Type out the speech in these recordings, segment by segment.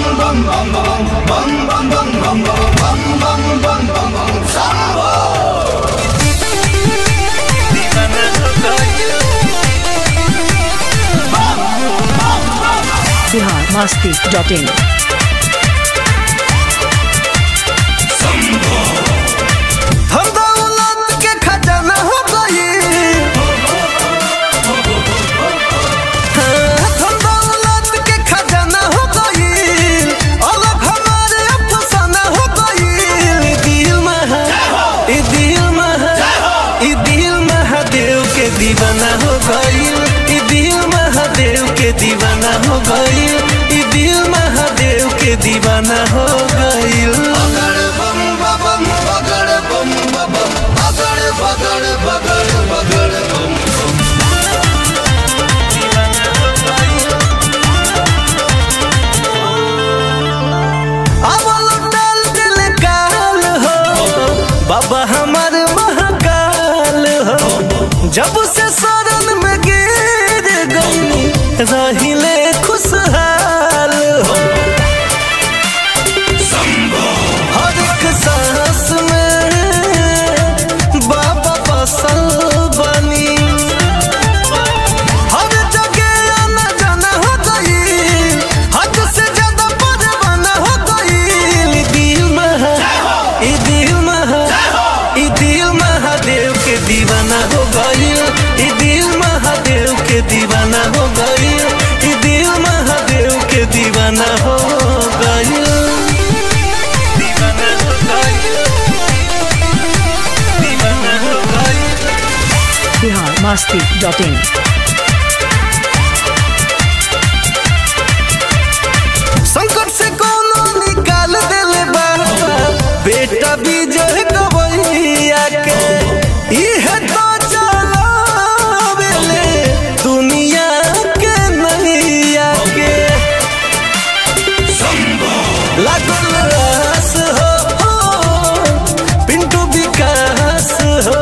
Bihar Masti dot in हम दौलत के खजाना हो गई हाँ, हम दौलत के खजाना हो गई अलग हमारे अफसाना हो गई ई दिल महा ई दिल महा ई दिल महादेव के दीवाना हो गई ई दिल महादेव के दीवाना हो गई ई दिल महादेव के दीवाना हो गई अवल डाल दिल काल हो बाबा हमार महाकाल हो जब से शरण में गिर गई रहिले खुशहाल हो हर एक सांस में बाबा बसल बनी हर जगह आना जाना हो गई हद से ज्यादा परवाना हो गई ई दिल महा ई दिल महा ई दिल महादेव के दीवाना हो गई ई दिल महादेव के दीवाना हो गई ई दिल महादेव के दीवाना हो गई दीवाना हो गई दीवाना हो गई बिहार मस्ती डॉट इन संकट से कोनो निकाल देले बाबा बेटा विजय गवैया के इहे तो चलावेले दुनिया के नैया के लागल रास हो पिंटू विकास हो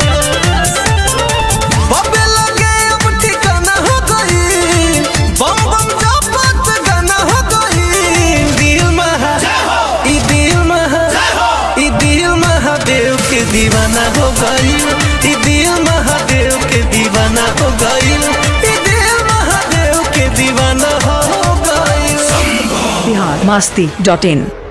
बबे लगे अब ठिकाना हो गई बम बम जापत गाना हो गई दिल महा ई दिल महा ई दिल महादेव के दीवाना हो गई ई दिल महादेव के दीवाना हो गई ई दिल महादेव के दीवाना हो गई बिहार मस्ती डॉट इन